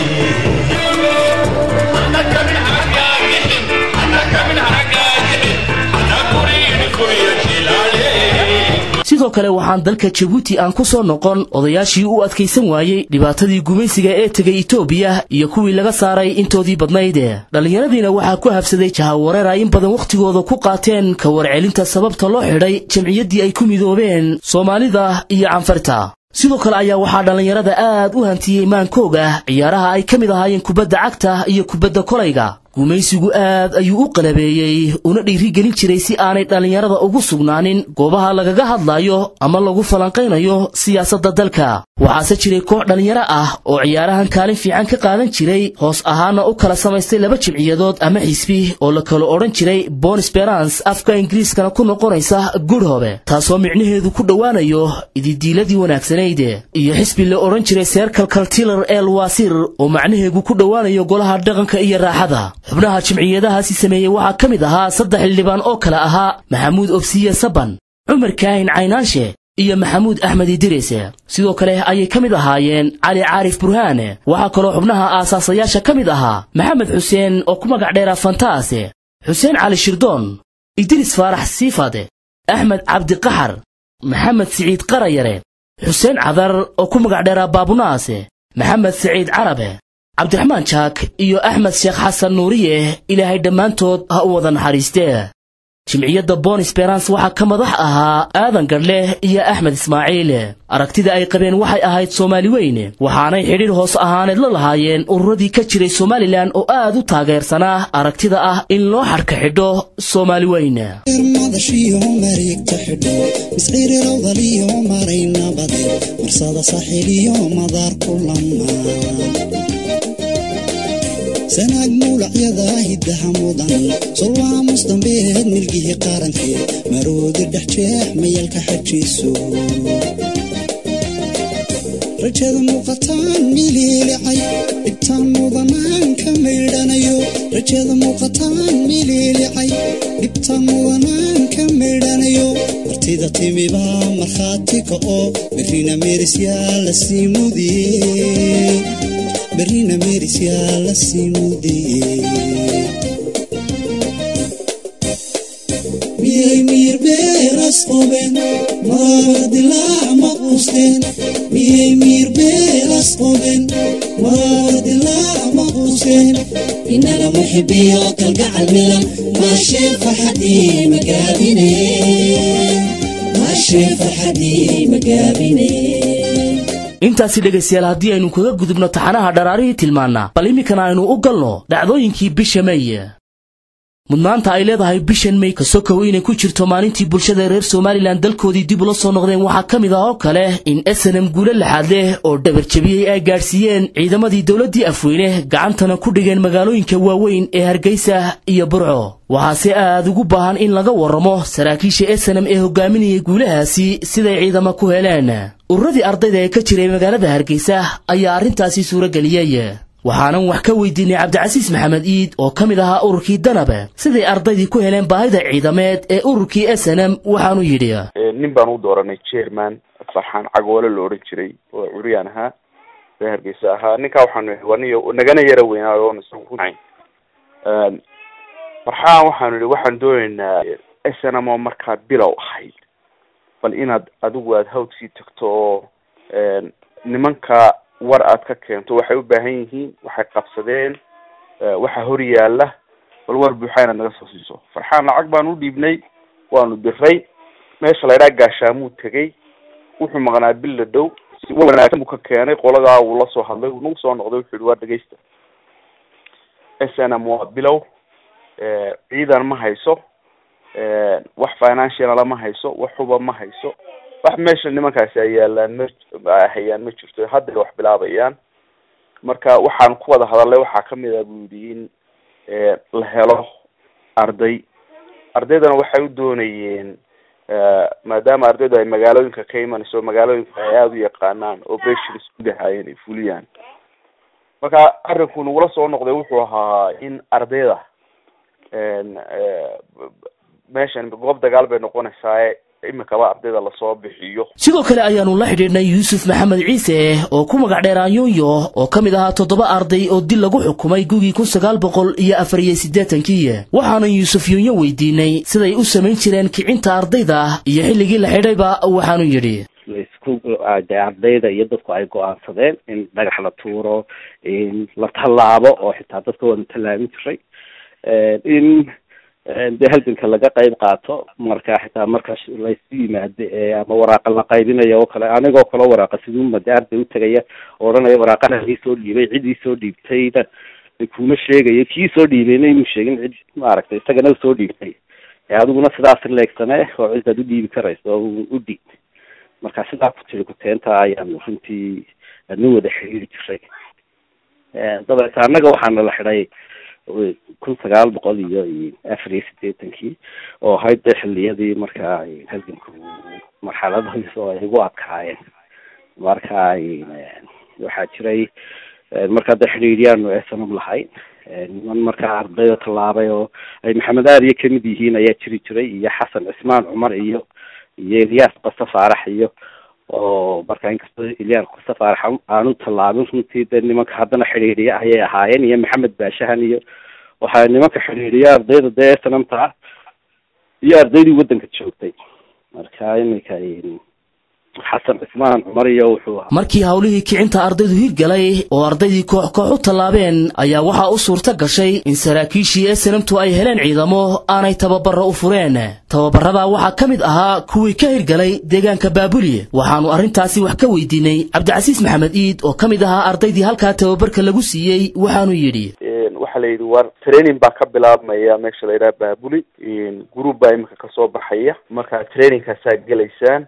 sidoo kale waxaan dalka jabuuti aan ku soo noqon odayaashii u adkaysan waayey dhibaatadii gumaysiga ee tegay etoobiya iyo kuwii laga saaray intoodii badnayd dhallinyaradiina waxaa ku habsaday jahawareer ay in badan wakhtigooda ku qaateen ka warcelinta sababta loo xidhay jamciyaddii ay ku midoobeen soomaalida iyo canfarta sidoo kale ayaa waxaa dhallinyarada aad u hantiyey maankooga ciyaaraha ay ka mid ahaayeen kubadda cagta iyo kubadda kolayga gumaysigu aad ayuu u qalabeeyey una dhiirigelin jiray si aanay dhallinyarada ugu sugnaanin goobaha lagaga hadlaayo ama lagu falanqaynayo siyaasadda dalka waxaase jiray koox dhallinyaro ah oo ciyaarahan kaalin fiican ka qaadan jiray hoos ahaana u kala samaystay laba jimciyadood ama xisbi oo la kala odhan jiray bon sperance afka ingiriiskana ku noqonaysa gudhobe taasoo micnaheedu ku dhowaanayo ididiiladii wanaagsanayd iyo xisbi la odhan jiray seerkal kaltilar el wasir oo macnaheedu ku dhowaanayo golaha dhaqanka iyo raaxada xubnaha jimciyadahaasi sameeyey waxaa ka mid ahaa saddex xildhibaan oo kale ahaa maxamuud obsiye saban cumar kaahin caynaanshe iyo maxamuud axmed idirise sidoo kale ayay ka mid ahaayeen cali caarif burhaane waxaa kaloo xubnaha aasaasayaasha ka mid ahaa maxamed xuseen oo ku magac dheera fantaase xuseen cali shirdoon idris faarax siifade axmed cabdiqaxar maxamed siciid qarayare xuseen cadar oo ku magac dheera baabunaase maxamed siciid carabe cabdiraxmaan jaak iyo axmed sheekh xasan nuuriye ilaahay dhammaantood ha u wada naxariistee jimciyadda bon sperance waxaa ka madax ahaa aadan gadhleh iyo axmed ismaaciil aragtida ay qabeen waxay ahayd soomaali weyn waxaanay xidhiir hoos ahaaneed la lahaayeen ururadii ka jiray somalilan oo aad u taageersanaa aragtida ah in loo xadhka xidho soomaali weyn madashiyo mareegta xidho misciirirowdaliyo maray nabade marsada saaxiiliyo madaar ku lama sanaag muulacyada hiddaha mudan solwaamus dambeed milgihii qarankeed maroodi dhex jeex mayalka xajiiso rajada muuqataan miliilicay dhibtaan mudanaan ka maydhanayo rajada muuqataan miliilicay dhibtaan mudanaan ka maydhanayo martida timibaa markhaati ka oo berrina meerisyaa la sii mudiye berrina meerisyaa la sii mudiye miyay miir beeras qoben maradilaac ma quusteen miyay miir beeras qoben maradilaac ma quusteen inaga muxibiyo kalgacal milan maashee farxadii magaabine maashee farxadii magaabine intaasi dhegaystayaal haddii aynu kaga gudubno taxanaha dharaarihii tilmaannaa bal iminkana aynu u galno dhacdooyinkii bisha mey mudnaanta ay leedahay bishan mey kasokow inay ku jirto maalintii bulshada reer somalilan dalkoodii dib ula soo noqdeen waxaa ka mid ah oo kale in esenam guulo laxaad leh oo dhabarjabiyey ay gaadhsiiyeen ciidamadii dowladdii afweyne gacantana ku dhigeen magaalooyinka waaweyn ee hargeysa iyo burco waxaase aad ugu baahan in laga warramo saraakiisha esenam ee hogaaminayay guulahaasi siday ciidamo ku heleen ururadii ardayda ee ka jiray magaalada hargeysa ayaa arrintaasi suurageliyey waxaanan wax ka weydiinay cabdicasiis maxamed iid oo ka mid ahaa ururkii danabe siday ardaydii ku heleen baahida ciidameed ee ururkii s n m waxaanu yidhi nin baan u dooranay chairman farxaan cagoole la odhan jiray oo curyaan ahaa ree hargeysa ahaa ninkaa waxaanu waniyo nagana yara weynaayo oon isagu runayn farxaan waxaanu ihi waxaan dooneynaa snm oo markaa bilow ahayd bal inaad adigu aada hawdkii tagto oo nimanka war aad ka keento waxay u baahan yihiin waxay qabsadeen waxa hor yaala bal war buuxa inaad naga soo siiso farxaan lacag baanu u dhiibnay waanu diray meesha la ydhaha gaashaamuu tegay wuxuu maqnaa bil la dhow si wanaagsan buu ka keenay qoladaa wuu la soo hadlay wuu nagu soo noqday wuxuu yihi waa dhegeysta s n m waa bilow ciidan ma hayso wax financiala ma hayso wax huba ma hayso wax meesha nimankaasi ay yaalaan ma hayaan ma jirto hadday wax bilaabayaan marka waxaan ku wada hadalnay waxaa kamid ah buu yidhi in la helo arday ardaydana waxay u doonayeen maadaama ardaydu ay magaalooyinka ka imanayso magaalooyinka ay aada u yaqaanaan oo beshir isku dahaayeen ay fuliyaan marka arrinku nagula soo noqday wuxuu ahaa in ardayda meeshan goob dagaal bay noqonaysaa imikaba ardayda lasoo bixiyo sidoo kale ayaanu la xidhiidhnay yuusuf maxamed ciise oo ku magac dheer anyonyo oo ka mid ahaa toddoba arday oo dil lagu xukumay gugii kun sagaal boqol iyo afar iyo siddeetankii waxaanu yuusuf yonyo weydiinay siday u samayn jireen kicinta ardayda iyo xilligii la xidhayba waxaanu yidhi laisku de ardayda iyo dadku ay go-aansadeen in dhagax la tuuro in la tallaabo oo xitaa dadka waanu tallaabin jiray in dee halganka laga qayb qaato marka xitaa marka laysu yimaado ama waraaqa la qaybinayo oo kale anigoo kale waraaqa siduuma dee arday utagaya oo odhanaya waraaqana ii soo dhiibay cid ii soo dhiibtayna kuma sheegayo kii soo dhiibayna inuu sheegin cid maaragtay isagana usoo dhiibtay adiguna sidaas leegsane oo cidaad u dhiibi karayso oo u dhiib marka sidaa ku tiri kuteenta ayaanu runtii adna wada xiriiri jiray dabeete annaga waxaana la xidhay kun sagaal boqol iyo afar iyo sideetankii oo ahayd dee xiliyadii markaa halganku marxaladadiis oo ay ugu adkaayeen marka waxaa jiray markaa dee xidhiidyaanu esanam lahayn niman markaa ardayda tallaabay oo ay maxamed aariye kamid yihiin ayaa jiri jiray iyo xasan cismaan cumar iyo iyo ilyaas qasa faarax iyo oo marka inkastoo ilyaas qasa faarax aanu tallaabin runtii dee nimanka haddana xidhiidhiya ayay ahaayeen iyo maxamed baashahan iyo waxaa nimanka xidhiidhiya ardayda dee sanamta iyo ardaydii waddanka joogtay marka iminka xasan cismaan cumar iyo wuxuu ahaa markii howlihii kicinta ardaydu hirgalay oo ardaydii koox koox u tallaabeen ayaa waxaa u suurta gashay in saraakiishii esanamtu ay heleen ciidamo aanay tababaro u fureen tababaradaa waxaa ka mid ahaa kuwii ka hirgalay deegaanka baabuli waxaanu arrintaasi wax ka weydiinay cabdicasiis maxamed iid oo ka mid ahaa ardaydii halkaa tababarka lagu siiyey waxaanu yidhi waxaa la yidhi war training baa ka bilaabmaya meesha la yidhaha baabuli group baa imika kasoo baxaya marka trainingkaasaa gelaysaan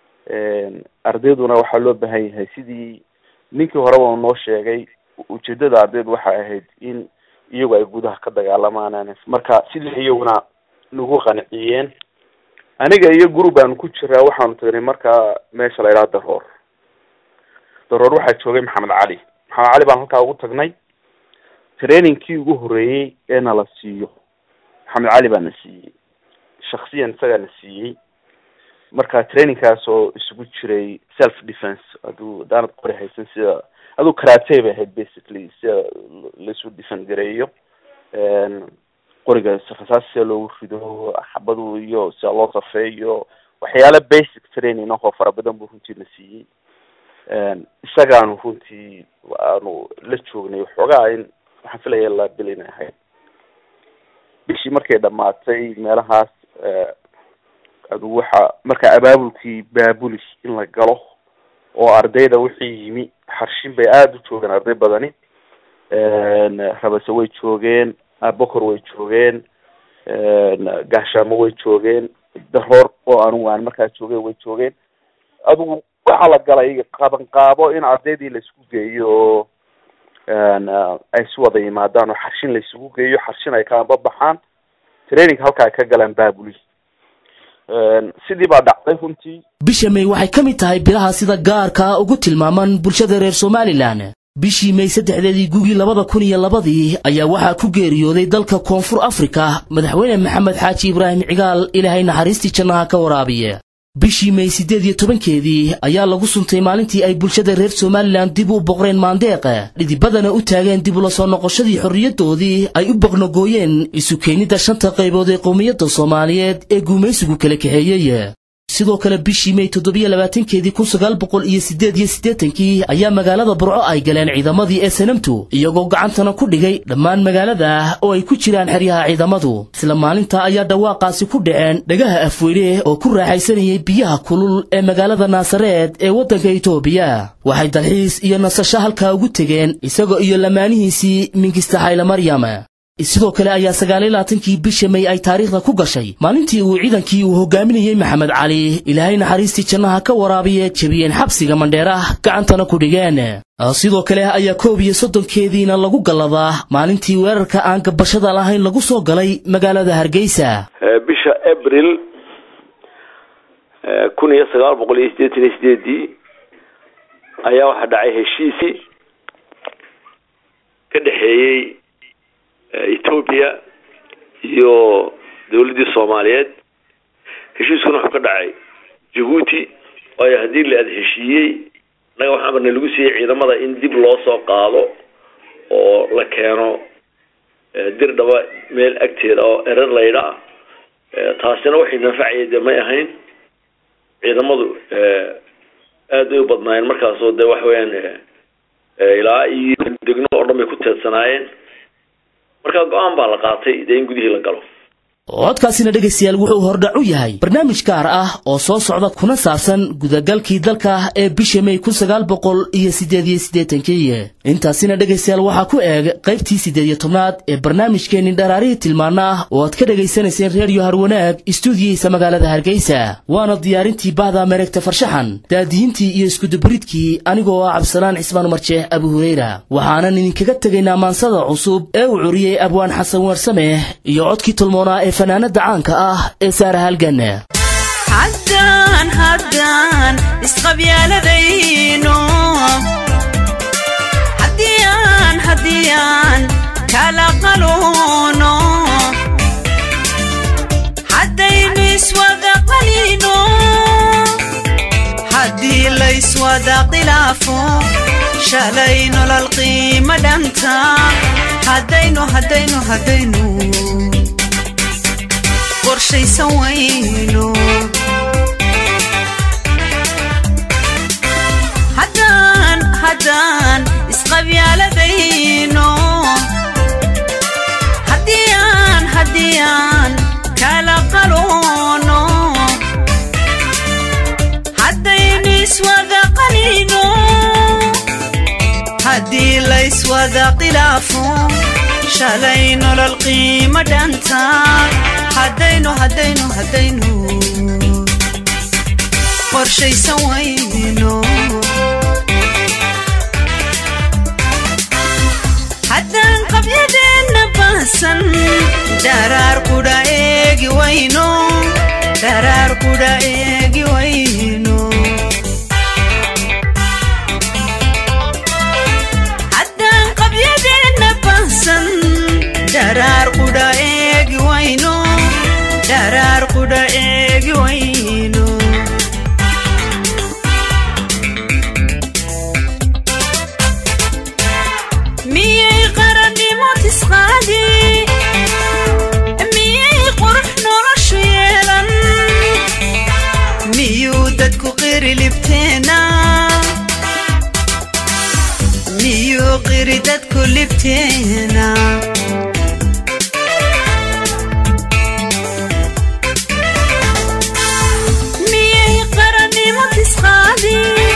ardayduna waxaa loo baahan yahay sidii ninkii horeba u noo sheegay ujeedada ardaydu waxay ahayd in iyagu ay gudaha ka dagaalamaan marka sidii iyaguna nagu qanciyeen aniga iyo group aanu ku jiraa waxaanu tagnay markaa meesha la yidhaha daroor daroor waxaa joogay maxamed cali maxamed cali baan halkaa ugu tagnay trainingkii ugu horreeyey ee nala siiyo maxamed cali baa na siiyey shaksiyan isagaa na siiyey marka trainingkaas oo isugu jiray self defence aduu hadaanad qori haysan sida aduu karate bay ahayd basically sida laisu defend gareeyo qoriga rasaas sida loogu rido xabadu iyo sida loo safeeyo waxyaala basic training ahoo fara badan buu runtii na siiyey isagaanu runtii aanu la joognay waxoogaa in waxaan filaya la bil inay ahayd bishii markay dhamaatay meelahaas adu waxa marka abaabulkii baabuli in la galo oo ardayda wixii yimi xarshin bay aada u joogeen arday badani rabase way joogeen abokor way joogeen gaashaamo way joogeen daroor oo anugu aan markaa joogeen way joogeen adugu waxaa la galay qaban qaabo in ardaydii laisku geeyo oo ay si wada yimaadaan oo xarshin laisugu geeyo xarshin ay kaanba baxaan training halka ay ka galaan baabuli sidii baa dhacday runtii bisha may waxay ka mid tahay bilaha sida gaarkaa ugu tilmaaman bulshada reer somalilan bishii may saddexdeedii gugii labada kun iyo labadii ayaa waxaa ku geeriyooday dalka koonfur afrika madaxweyne maxamed xaaji ibraahim cigaal ilaahay naxariistii jannaha ka waraabiye bishii may siddeed iyo tobankeedii ayaa lagu suntay maalintii ay bulshada reer somalilan dib u boqreen maandeeqa dhidibadana u taageen dib ula soo noqoshadii xorriyaddoodii ay u boqnogooyeen isu keenidda shanta qaybood ee qowmiyadda soomaaliyeed ee guumaysigu kala kaxeeyey sidoo kale bishii may toddobiyo labaatankeedii kun sagaal boqol iyo siddeed iyo siddeetankii ayaa magaalada burco ay galeen ciidamadii ee sanamtu iyagoo gacantana ku dhigay dhammaan magaalada oo ay ku jiraan xeryaha ciidamadu isla maalinta ayaa dhawaaqaasi ku dhaceen dhagaha afweyne oo ku raaxaysanayay biyaha kulul ee magaalada naasareed ee waddanka itoobiya waxay dalxiis iyo nasasho halkaa ugu tegeen isaga iyo lamaanihiisii minkista xayle maryam sidoo kale ayaa sagaaliyo labaatankii bisha may ay taariikhda ku gashay maalintii uu ciidankii uu hogaaminayey maxamed cali ilaahay naxariistii jannaha ka waraabiye jebiyeen xabsiga mandheerah gacantana ku dhigeen sidoo kale ayaa koob iyo soddonkeediina lagu galladaa maalintii weerarka aan gabashada lahayn lagu soo galay magaalada hargeysa bisha abril kun iyo sagaal boqol iyo siddeetan iyo sideedii ayaa waxaa dhacay heshiisii ka dhexeeyey etoobiya iyo dawladdii soomaaliyeed heshiiskuna wuxuu ka dhacay jabuuti waayo haddii la ada heshiiyey innaga waxaa marna lagu siiyey ciidamada in dib loo soo qaado oo la keeno dir dhaba meel agteeda oo erer laydha ah taasina waxay nanfacaya dee may ahayn ciidamadu aad bay u badnaayeen markaasoo de waxa weeyaan ilaa iyo degno oo dhan bay ku teedsanaayeen marka go-aan baa la qaatay dee in gudihii la galo codkaasina dhegaystayaal wuxuu hordhac u yahay barnaamij gaar ah oo soo socda kuna saabsan gudagalkii dalka ee bisha may kun sagaal boqol iyo siddeed iyo siddeetankii intaasina dhegaystayaal waxaa ku eeg qaybtii siddeed iyo tobnaad ee barnaamijkeenni dharaarihii tilmaana ah oo aad ka dhegaysanayseen reediyo harwanaag istuudiyihiisa magaalada hargeysa waana diyaarintii bahda mareegta farshaxan daadihintii iyo iskudubaridkii anigoo ah cabdisalaan cismaan marjeex abu hureyra waxaanan idinkaga tegaynaa maansada cusub ee uu curiyey abwaan xasan weersameh iyo codkii tolmoonaa ee fanaanada caanka ah ee saara halgan haddaan haddaan isqabyaaladayno haddiyaan haddiyaan kala qaluuno haddaynu iswada qalino haddii layswada khilaafo shalay nolol qiimo dhanta haddaynu haddaynu haddaynu qorshaysan wayno haddaan haddaan isqabyaaladayno haddiyaan haddiyaan kala qaluuno haddaynu iswada qalino haddii layswada khilaafo shalay nolol qiimo dhanta haddaynu haddaynu haddaynu qorshaysan wayno haddaan qabyadeenna baasan dharaar qudha eegi wayno dharaar qudha eegi wayno haddaan qabyadeenna baasan dharaar qudha eegi wayno dharaar qudha eegi wayno miyay qarannimo tisqaadi miyay qurux noloshu yeelan miyuu dadku qiri libteena miyuu qiri dadku libteena miyay qarannimo tisqaadi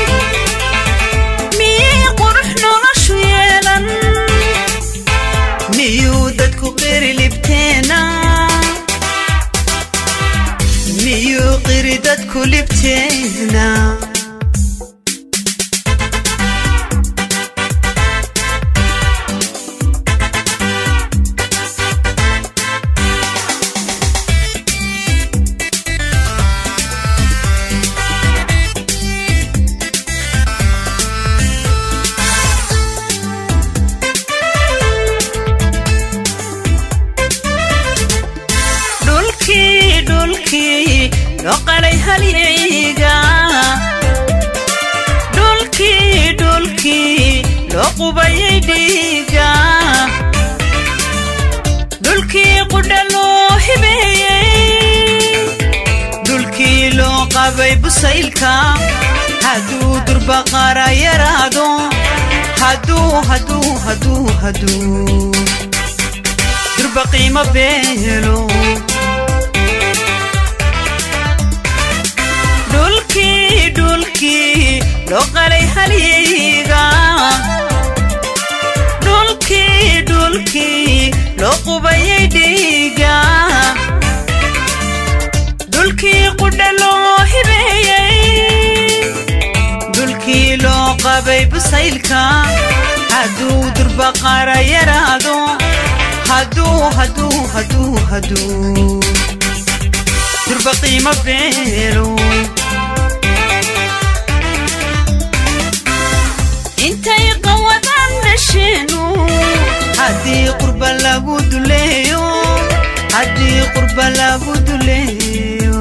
miyay qurux noloshu yeelan miyuu dadku qiri libteena miyuu qiri dadku libteena dhulkii dhulkii loo qalay halyay dhiiga dhulkii qudha loo hibeeyey dhulkii loo qabay busaylka hadduu durbaqara yaraado hadduu hadduu hadduu hadduu durba qiimo beelo dhulkii dhulkii loo qalay halyeyga dhulkii dhulkii loo qubayay dhiiga dhulkii qudha loo hibeeyey dhulkii loo qabay busaylka hadduu durbaqara yaraado hadduu hadduu hadduu hadduu durba qiimo beelo intay qawadaan dhasheenu haddii qurba lagu duleeyo haddii qurba lagu duleeyo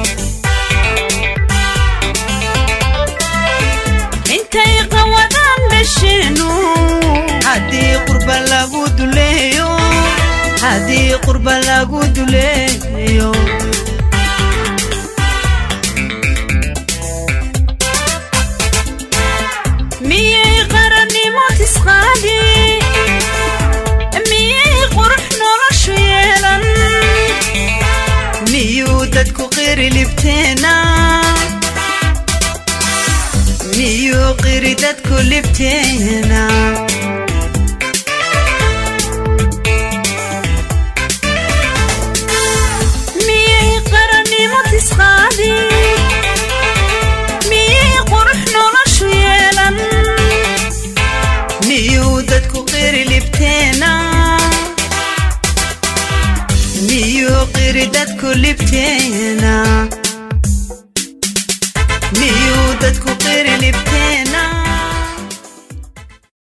intay qawadaan dhasheenu haddii qurba lagu duleeyo haddii qurba lagu duleeyo miyay qarannimo tisqaadi miyay qurux noloshu yeelan miyuu dadku qiri libteena miyuu qiri dadku libteena miyay qarannimo tisqaadi miyay qurux noloshu yeelan miyuu dadku qiri libteena miyuu qiri dadku libteena miyuu dadku qiri libteena